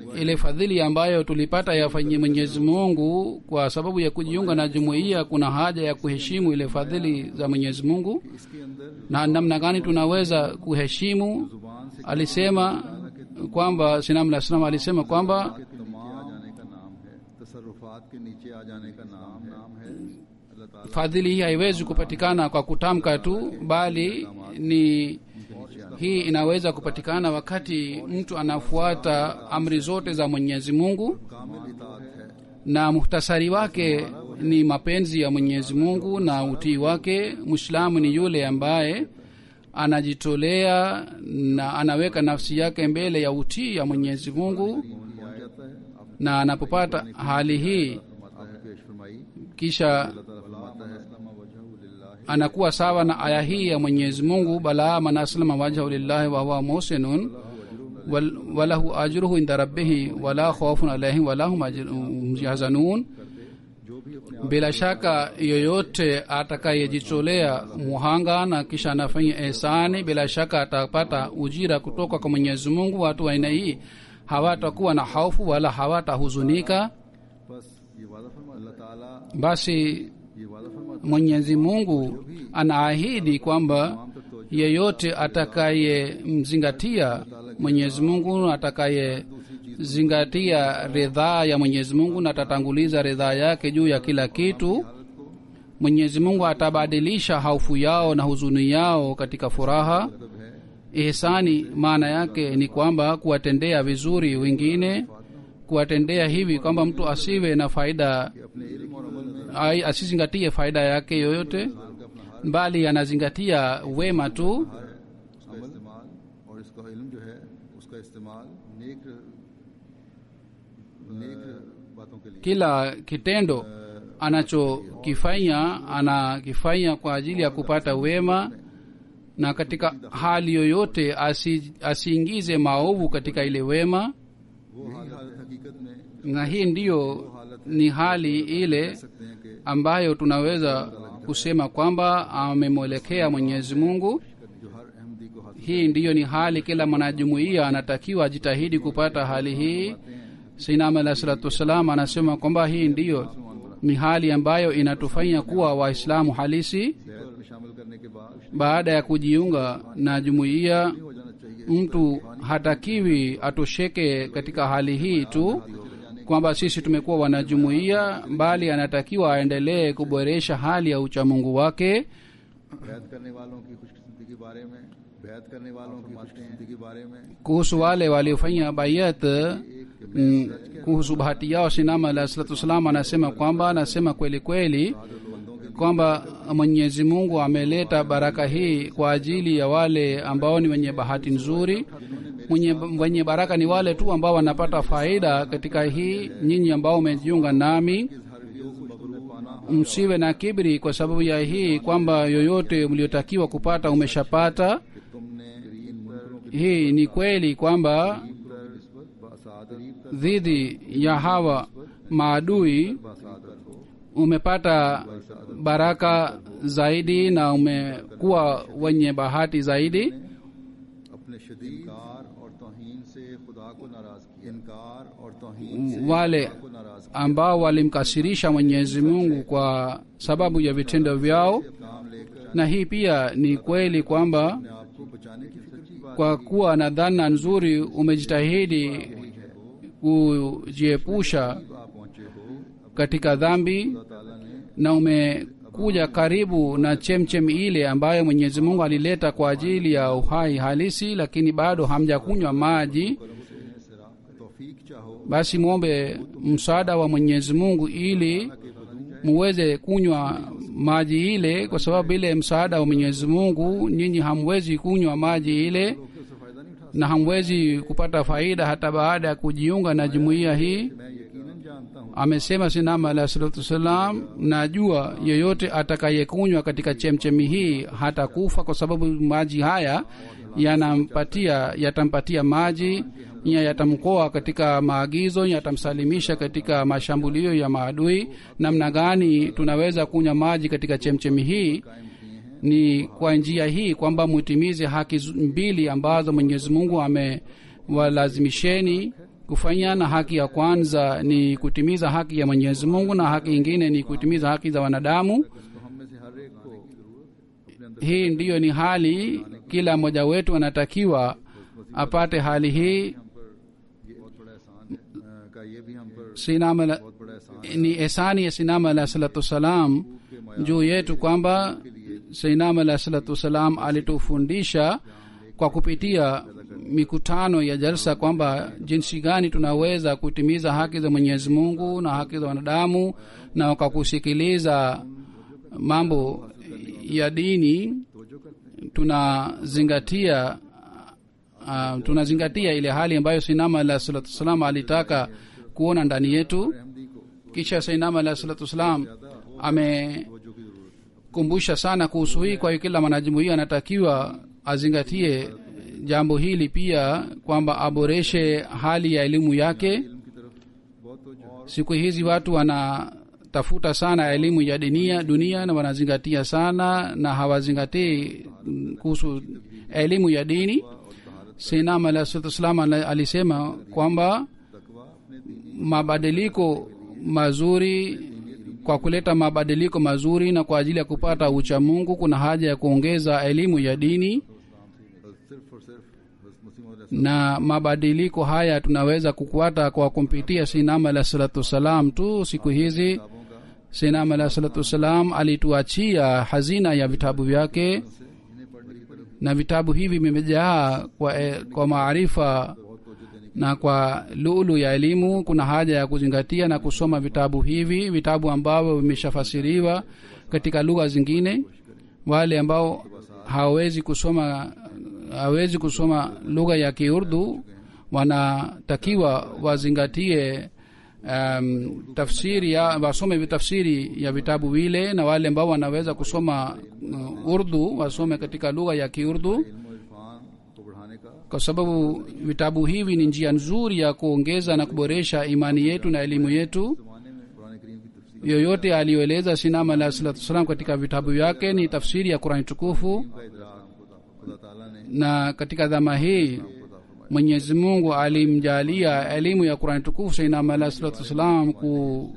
Speaker 2: ile fadhili ambayo tulipata yafanyie mwenyezi mungu kwa sababu ya kujiunga na jumuiya kuna haja ya kuheshimu ile fadhili za mwenyezi mungu
Speaker 1: इसके अंदर
Speaker 2: na namna gani tunaweza kuheshimu
Speaker 1: जुबान से
Speaker 2: alisema kwamba sinam lah salam alisema kwamba
Speaker 1: के नीचे आ जाने का नाम है तसरुफात के नीचे आ जाने का नाम नाम है अल्लाह ताला
Speaker 2: fadhili hii haiwezi kupatikana kwa kutamka tu bali ni hii inaweza kupatikana wakati mtu anafuata amri zote za mwenyezi mungu
Speaker 1: कामिल इतात है
Speaker 2: na muhtasari wake ni mapenzi ya mwenyezi mungu na utii wake mwislamu ni yule ambaye anajitolea na anaweka nafsi yake mbele ya utii ya mwenyezi mungu
Speaker 1: हो जाता है आप
Speaker 2: na anapopata hali hii
Speaker 1: आपने पेश फरमाई
Speaker 2: kisha
Speaker 1: अल्लाह ताला फरमाता है वजह
Speaker 2: anakuwa sawa na aya hii ya mwenyezi mungu bala man aslama wajhahu lillahi wahuwa muhsinun wal- walahu ajruhu inda rabbihi wala khaufun alaihim wala hum ajr- yahzanun
Speaker 1: जो भी अपने
Speaker 2: bila shaka yoyote atakayejitolea muhanga na kisha anafanya ihsani bila shaka atapata ujira kutoka kwa mwenyezi mungu watu wa aina hii hawatakuwa na hofu wala hawatahuzunika
Speaker 1: बस ये वादा फरमा अल्लाह ताला
Speaker 2: basi
Speaker 1: ये वादा फरमाता
Speaker 2: mwenyezi mungu anaahidi kwamba yeyote atakayemzingatia mwenyezi mungu atakayezingatia ridhaa ya mwenyezi mungu na atatanguliza ridhaa yake juu ya kila kitu mwenyezi mungu atabadilisha haufu yao na huzuni yao katika furaha
Speaker 1: मतलब है
Speaker 2: ihsani maana yake ni kwamba kuwatendea vizuri wengine kuwatendea hivi kwamba mtu asiwe na faida
Speaker 1: अपने इल्म और अमल में
Speaker 2: ai- asizingatie faida yake yoyote bali anazingatia wema tu
Speaker 1: उसका इस्तेमाल और इसका इल्म जो है उसका इस्तेमाल नेक नेक बातों के लिए
Speaker 2: kila kitendo anachokifanya anakifanya kwa ajili ya kupata wema na katika hali yoyote asi, asiingize maovu katika ile wema
Speaker 1: वो हालत हकीकत में
Speaker 2: na hii ndiyo ni hali ile
Speaker 1: सकते हैं कि
Speaker 2: ambayo tunaweza kusema kwamba amemwelekea mwenyezi mungu
Speaker 1: जो हर अहमदी को हासिल
Speaker 2: hii ndiyo ni hali kila mwanajumuiya anatakiwa ajitahidi kupata hali hii sinam alah salatu wassalam anasema kwamba hii ndiyo ni hali ambayo inatufanya kuwa waislamu halisi
Speaker 1: बैत में शामिल करने के बाद
Speaker 2: baada ya kujiunga na jumuiya
Speaker 1: हो जाना चाहिए
Speaker 2: mtu hatakiwi atosheke katika hali hii tu kwamba sisi tumekuwa wanajumuiya bali anatakiwa aendelee kuboresha hali ya uchamungu wake
Speaker 1: बैत करने वालों की खुशकिस्मती के बारे में बैत करने वालों की खुशकिस्मती के बारे में
Speaker 2: kuhusu wale waliofanya bayat mm, kuhusu bahati yao sinama alah salatu wassalam anasema kwamba anasema kweli kweli kwamba mwenyezi mungu ameleta baraka hii kwa ajili ya wale ambao ni wenye bahati nzuri mwenye, wenye baraka ni wale tu ambao wanapata faida katika hii nyinyi ambao umejiunga nami msiwe na kibri kwa sababu ya hii kwamba yoyote mliotakiwa kupata umeshapata
Speaker 1: तुमने इन मुनकरों के
Speaker 2: hii ni kweli kwamba
Speaker 1: निस्बत बासादत
Speaker 2: dhidi ya hawa maadui
Speaker 1: बासादत हो
Speaker 2: umepata baraka zaidi na umekuwa wenye bahati zaidi
Speaker 1: अपने शदीद इनकार और तोहीन से खुदा को नाराज किया इनकार और तोहीन से
Speaker 2: wale
Speaker 1: को नाराज
Speaker 2: ambao walimkasirisha mwenyezi mungu kwa sababu ya vitendo vyao
Speaker 1: काम लेकर
Speaker 2: na hii pia ni kweli kwamba
Speaker 1: अपने आप को बचाने की फिक्र की बात
Speaker 2: kwa kuwa na dhana nzuri umejitahidi kujiepusha
Speaker 1: आप पहुंचे हो
Speaker 2: katika dhambi
Speaker 1: अल्लाह ताला ने
Speaker 2: na umekuja karibu na chemchem ile ambayo mwenyezi mungu alileta kwa ajili ya uhai halisi lakini bado hamjakunywa maji
Speaker 1: तौफीक चाहो
Speaker 2: basi mwombe msaada wa mwenyezi mungu ili muweze kunywa maji ile kwa sababu ile msaada wa mwenyezi mungu nyinyi hamwezi kunywa maji ile
Speaker 1: उससे फायदा नहीं उठा
Speaker 2: na hamwezi kupata faida hata baada ya kujiunga na jumuiya hii
Speaker 1: मैं यकीनन जानता हूँ
Speaker 2: amesema sinama alah salatu wassalam najua yeyote atakayekunywa katika chemchemi hii hatakufa kwa sababu maji haya yanampatia yatampatia maji ya yatamkoa katika maagizo yatamsalimisha katika mashambulio ya maadui namna gani tunaweza kunywa maji katika chemchemi hii ni kwa njia hii kwamba mutimize haki zu- mbili ambazo mwenyezi mungu amewalazimisheni kufanya na haki ya kwanza ni kutimiza haki ya mwenyezi mungu na haki ingine ni kutimiza haki za wanadamu
Speaker 1: तो हम में से हर एक को अपने अंदर
Speaker 2: hii ndiyo ni hali kila mmoja wetu anatakiwa apate hali hii
Speaker 1: हम पर ये बहुत बड़ा एहसान है अ, का ये भी हम पर
Speaker 2: sinama la,
Speaker 1: बहुत बड़ा एहसान
Speaker 2: ni esani ya sinama alah salatu wassalam juu yetu kwamba sinama alah salatu wassalam alitufundisha kwa kupitia mikutano ya jalsa kwamba jinsi gani tunaweza kutimiza haki za mwenyezi mungu na haki za wanadamu na kwa kusikiliza mambo ya dini tunazingatia uh, tunazingatia ile hali ambayo sinama alah salatu wassalam alitaka kuona ndani yetu
Speaker 1: Ahmadi को
Speaker 2: kisha sainama alah salatu wassalam amekumbusha sana kuhusu hii kwa hiyo kila mwanajumuia anatakiwa azingatie jambo hili pia kwamba aboreshe hali ya elimu yake
Speaker 1: इल्म की तरफ बहुत तवज्जो
Speaker 2: siku hizi watu wanatafuta sana elimu ya dunia dunia na wanazingatia sana na hawazingatii mm, kuhusu elimu ya dini sinam alah salatu wassalam ala- alisema kwamba
Speaker 1: तकवा अपने दीनी
Speaker 2: mabadiliko mazuri kwa kuleta mabadiliko mazuri na kwa ajili ya kupata ucha mungu kuna haja ya kuongeza elimu ya dini
Speaker 1: और सिर्फ और सिर्फ हज़रत मसीह मौला
Speaker 2: na mabadiliko haya tunaweza kukwata kwa kumpitia sinam alah salatu wassalam tu siku hizi
Speaker 1: किताबों का
Speaker 2: sinam alah salatu wassalam alituachia hazina ya vitabu vyake
Speaker 1: से इन्हें पढ़ने की तरफ
Speaker 2: na vitabu hivi vimejaa kwa, eh, kwa maarifa
Speaker 1: बहुत तवज्जो देने
Speaker 2: na kwa lulu ya elimu kuna haja ya kuzingatia na kusoma vitabu hivi vitabu ambavyo vimeshafasiriwa katika lugha zingine wale ambao hawawezi kusoma hawezi kusoma lugha ya kiurdu wanatakiwa wazingatie um, tafsiri ya wasome tafsiri ya vitabu vile na wale ambao wanaweza kusoma uh, urdu wasome katika lugha ya kiurdu
Speaker 1: इल्म और इरफान को बढ़ाने का
Speaker 2: kwa sababu vitabu hivi ni njia nzuri ya kuongeza na kuboresha imani yetu na elimu yetu
Speaker 1: जमाने में कुरान करीम की तफसीर
Speaker 2: yoyote aliyoeleza sinam alahi salatu wassalam katika vitabu vyake ni tafsiri ya qurani tukufu
Speaker 1: का इदराक खुदा खुदा ताला ने
Speaker 2: na katika dhama hii
Speaker 1: खुदा फरमाया
Speaker 2: mwenyezi mungu alimjalia elimu ya qurani tukufu sinam alahi salatu wassalam ku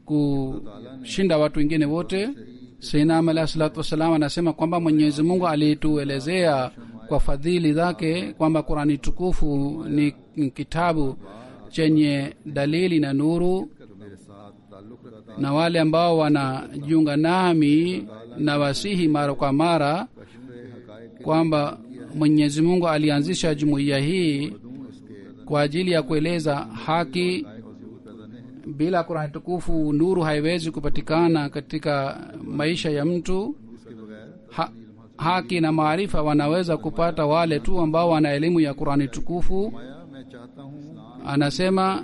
Speaker 2: kushinda watu wengine wote sinam alahi salatu wassalam anasema kwamba mwenyezi mungu alituelezea kwa fadhili zake kwamba qurani tukufu ni ni kitabu chenye dalili na nuru
Speaker 1: तो मेरे साथ ताल्लुक रखता
Speaker 2: na wale ambao wanajiunga nami na wasihi mara kwa mara
Speaker 1: कश्फ हकायक
Speaker 2: kwamba mwenyezi mungu alianzisha jumuiya hii
Speaker 1: दूं इसके
Speaker 2: kwa ajili ya kueleza haki
Speaker 1: और जरूर पैदा नहीं
Speaker 2: bila kurani tukufu nuru haiwezi kupatikana katika maisha ya mtu
Speaker 1: इसके बगैर
Speaker 2: ha, haki na maarifa wanaweza kupata wale tu ambao wana elimu ya kurani tukufu
Speaker 1: माया मैं चाहता हूँ
Speaker 2: anasema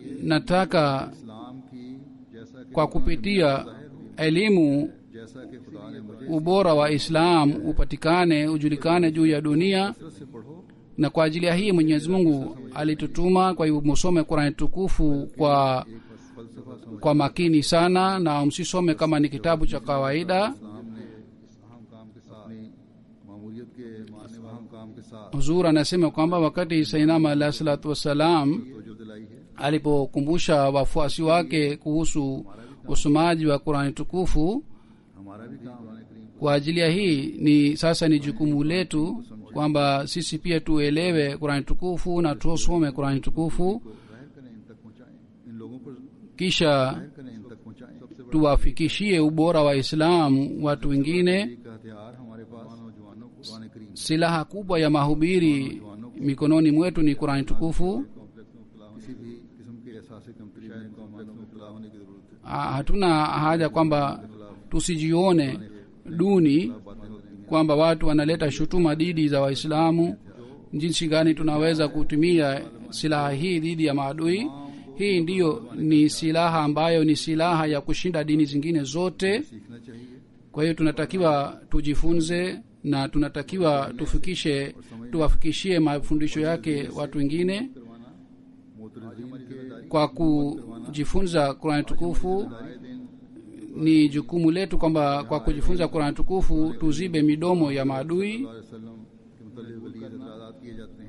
Speaker 2: nataka
Speaker 1: इस्लाम की जैसा कि
Speaker 2: kwa kupitia elimu
Speaker 1: जैसा कि खुदा ने मुझे
Speaker 2: ubora wa islam upatikane ujulikane juu ya dunia
Speaker 1: कसरत से पढ़ो
Speaker 2: na kwa ajili ya hii mwenyezi mungu alitutuma kwa hivyo musome qurani tukufu kwa
Speaker 1: एक फलसफा समझ
Speaker 2: kwa makini sana na msisome kama ni kitabu cha kawaida
Speaker 1: इस्लाम ने इस अहम काम के साथ अपनी मामूलियत के मानने व अहम काम के साथ
Speaker 2: huzur anasema kwamba wakati sainama alahi salatu wassalam
Speaker 1: तवज्जो दिलाई है
Speaker 2: alipokumbusha wafuasi wake kuhusu usomaji wa qurani tukufu
Speaker 1: हमारा भी काम कुरान करीम
Speaker 2: kwa ajili ya hii ni sasa ni jukumu letu kwamba sisi pia tuelewe qurani tukufu na tusome qurani tukufu
Speaker 1: को जाहिर करें इन तक पहुँचाएं इन लोगों पर
Speaker 2: kisha
Speaker 1: जाहिर करें इन तक पहुँचाएं सबसे बड़ा
Speaker 2: tuwafikishie ubora wa islamu watu wengine
Speaker 1: का हथियार हमारे पास नौजवानों को कुरान करीम
Speaker 2: silaha kubwa ya mahubiri mikononi mwetu ni qurani tukufu
Speaker 1: complex में मुबतला किसी भी किस्म के एहसास कमतरी में कॉम्प्लेक्स में मुबतला होने की जरूरत है
Speaker 2: Ah, hatuna haja kwamba tusijione duni
Speaker 1: बातें होती हैं
Speaker 2: kwamba watu wanaleta shutuma dhidi za waislamu jinsi gani tunaweza kutumia silaha hii dhidi ya maadui hii ndiyo ni silaha ambayo ni silaha ya kushinda dini zingine zote
Speaker 1: सीखना चाहिए
Speaker 2: kwa hiyo tunatakiwa tujifunze na tunatakiwa tufikishe tuwafikishie mafundisho yake watu wengine
Speaker 1: करवाना मोतरजीन के
Speaker 2: kwa kujifunza qurani tukufu
Speaker 1: आए दिन
Speaker 2: ni jukumu letu kwamba kwa kujifunza qurani tukufu tuzibe midomo ya maadui
Speaker 1: वसल्लम के मुतल्लिक़ वली इतराज़ात किए जाते हैं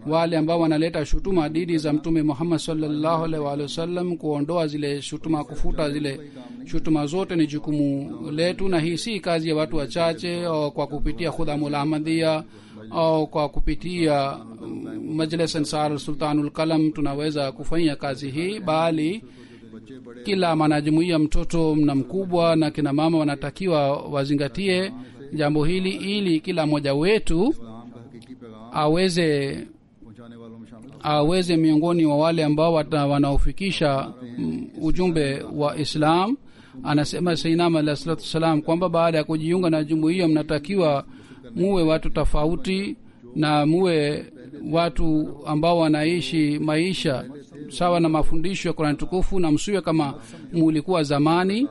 Speaker 2: wale ambao wanaleta shutuma dhidi za mtume muhammad salllahu alaihi waalihi wasallam kuondoa zile shutuma kufuta zile shutuma zote ni jukumu letu na hii si kazi ya watu wachache au kwa kupitia khudhamul ahmadhia au kwa kupitia mm, majlis ansar sultanul kalam tunaweza kufanya kazi hii bali
Speaker 1: बच्चे बड़े
Speaker 2: kila mwanajumuia mtoto na mkubwa na kina mama wanatakiwa wazingatie jambo hili ili kila mmoja wetu
Speaker 1: इस्लाम का हकीकी पैगाम
Speaker 2: aweze
Speaker 1: पहुंचाने वालों में शामिल हो
Speaker 2: aweze miongoni wa wale ambao wata- wanaofikisha mm, ujumbe wa islam anasema sainam alah salatu wassalam kwamba baada ya kujiunga na jumuiya mnatakiwa muwe watu tofauti na muwe watu ambao wanaishi maisha sawa na mafundisho ya kurani tukufu na msiwe kama mulikuwa zamani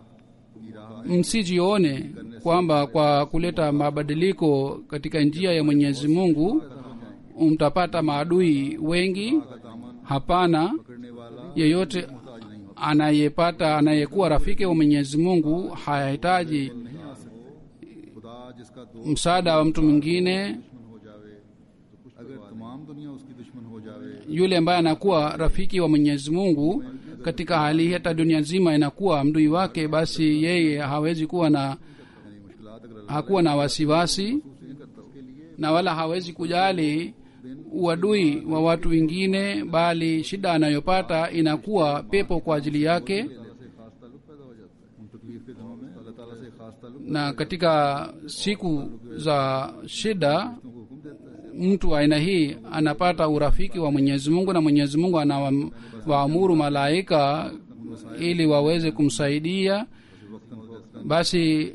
Speaker 1: की राह
Speaker 2: msijione kwamba kwa kuleta mabadiliko katika njia ya mwenyezi mungu mtapata maadui wengi
Speaker 1: का दामन
Speaker 2: hapana
Speaker 1: पकड़ने वाला
Speaker 2: yeyote
Speaker 1: ताज नहीं होता
Speaker 2: anayepata anayekuwa rafiki wa mwenyezi mungu hahitaji
Speaker 1: नहीं आ सकते खुदा जिसका दोस्त
Speaker 2: msaada wa mtu mwingine
Speaker 1: दुश्मन हो जावे तो कुछ अगर तमाम दुनिया उसकी दुश्मन हो जावे
Speaker 2: yule ambaye anakuwa rafiki wa mwenyezi mungu katika hali hii hata dunia nzima inakuwa mdui wake basi yeye hawezi kuwa na
Speaker 1: यानी मुश्किलात अगर अल्लाह
Speaker 2: hakuwa na wasiwasi
Speaker 1: नहीं करता उसके लिए
Speaker 2: na wala hawezi kujali uadui wa watu wengine bali shida anayopata inakuwa pepo kwa ajili yake
Speaker 1: अल्लाह से खास ताल्लुक पैदा हो जाता है उन तकलीफ के दिनों में अल्लाह ताला से खास ताल्लुक
Speaker 2: na katika siku za shida
Speaker 1: को हुक्म देता है
Speaker 2: mtu wa aina hii anapata urafiki wa mwenyezi mungu na mwenyezi mungu anawaamuru malaika ili waweze kumsaidia
Speaker 1: वक्तन
Speaker 2: basi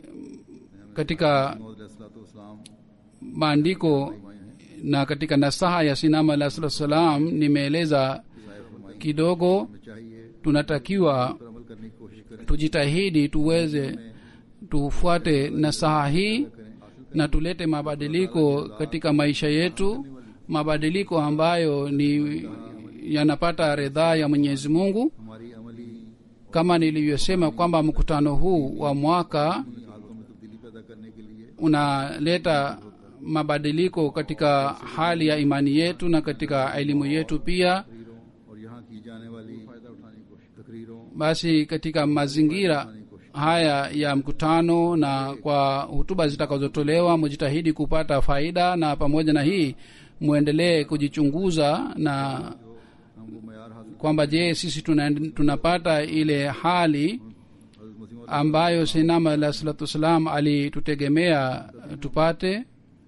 Speaker 2: katika
Speaker 1: इस्लाम
Speaker 2: maandiko na katika nasaha ya sinama alah salatu wassalam nimeeleza kidogo
Speaker 1: में चाहिए
Speaker 2: tunatakiwa
Speaker 1: पर अमल करने की कोशिश करें
Speaker 2: tujitahidi tuweze tufuate nasaha hii na tulete mabadiliko katika maisha yetu mabadiliko ambayo ni yanapata ridhaa ya mwenyezi mungu
Speaker 1: हमारी अमली
Speaker 2: kama nilivyosema kwamba mkutano huu wa mwaka
Speaker 1: हालतों में तब्दीली पैदा करने के लिए
Speaker 2: unaleta mabadiliko katika hali ya imani yetu na katika elimu yetu pia
Speaker 1: तकरीरों और यहाँ की जाने वाली फायदा उठाने की कोशिश तकरीरों
Speaker 2: basi katika mazingira haya ya mkutano na kwa hutuba zitakazotolewa mujitahidi kupata faida na pamoja na hii mwendelee kujichunguza na
Speaker 1: हम वो मैार हासिल
Speaker 2: kwamba je sisi tuna, tunapata ile hali
Speaker 1: हजरत मसीह
Speaker 2: ambayo sinama alah salatu wassalam alitutegemea tupate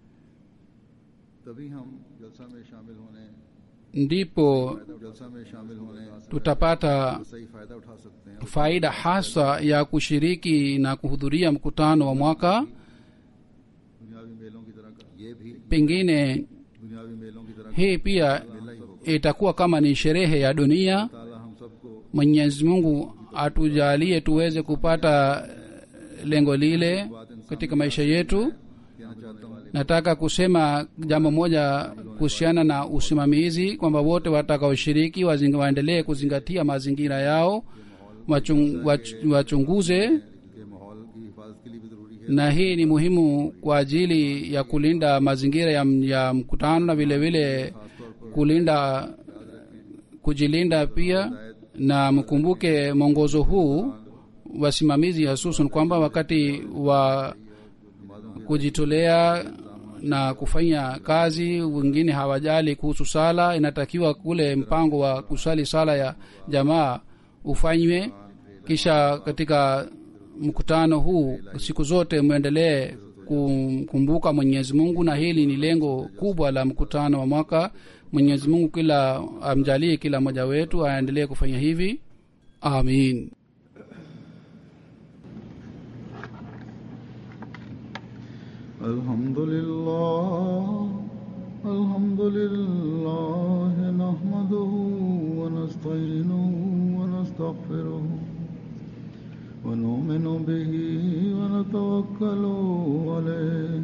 Speaker 1: तभी हम जलसा में शामिल होने
Speaker 2: ndipo
Speaker 1: जलसा में शामिल होने
Speaker 2: tutapata
Speaker 1: सही फायदा उठा सकते हैं
Speaker 2: faida hasa ya kushiriki na kuhudhuria mkutano wa mwaka
Speaker 1: दुनियावी मेलों की तरह का ये भी
Speaker 2: pengine
Speaker 1: दुनियावी मेलों की तरह
Speaker 2: hii pia
Speaker 1: मेला ही होगा
Speaker 2: itakuwa kama ni sherehe ya dunia
Speaker 1: ताला हम सबको
Speaker 2: mwenyezi mungu atujalie tuweze kupata lengo lile katika maisha yetu
Speaker 1: कहना चाहता हूँ
Speaker 2: nataka kusema jambo moja kuhusiana na usimamizi kwamba wote watakaoshiriki wazinga- waendelee kuzingatia mazingira yao wachung, wach, wachunguze
Speaker 1: कि माहौल की हिफाजत के लिए भी जरूरी है
Speaker 2: na hii ni muhimu kwa ajili ya kulinda mazingira ya, ya mkutano na vile vile kulinda kujilinda pia na mkumbuke mwongozo huu wasimamizi hasusan kwamba wakati wa kujitolea na kufanya kazi wengine hawajali kuhusu sala inatakiwa kule mpango wa kusali sala ya jamaa ufanywe kisha katika mkutano huu siku zote mwendelee kumkumbuka mwenyezi mungu na hili ni lengo kubwa la mkutano wa mwaka mwenyezi mungu kila amjalie kila mmoja wetu aendelee kufanya hivi amin
Speaker 1: الحمد لله الحمد لله نحمده ونستعينه ونستغفره ونؤمن به ونتوكل عليه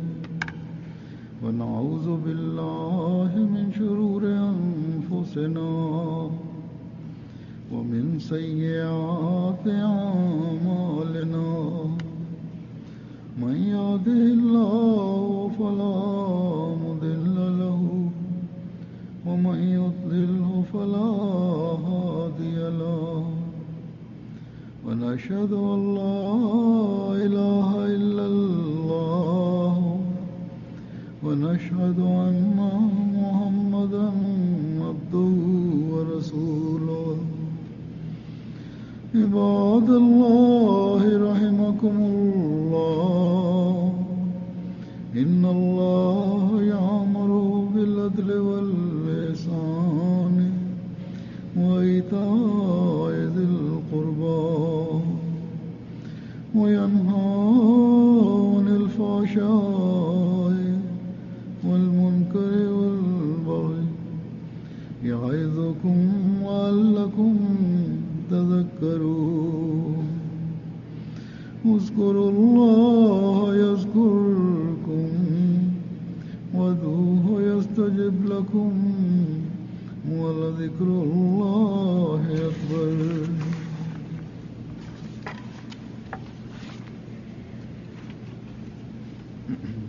Speaker 1: ونعوذ بالله من شرور أنفسنا ومن سيئات أعمالنا من يهده الله فلا مضل له ونشهد أن محمدا عبده ورسوله عباد الله رحمكم الله إن الله يأمر بالعدل والإحسان وإيتاء ذي القربى وينهى عن الفحشاء والمنكر والبغي يعظكم لعلكم تذكرون اذكروا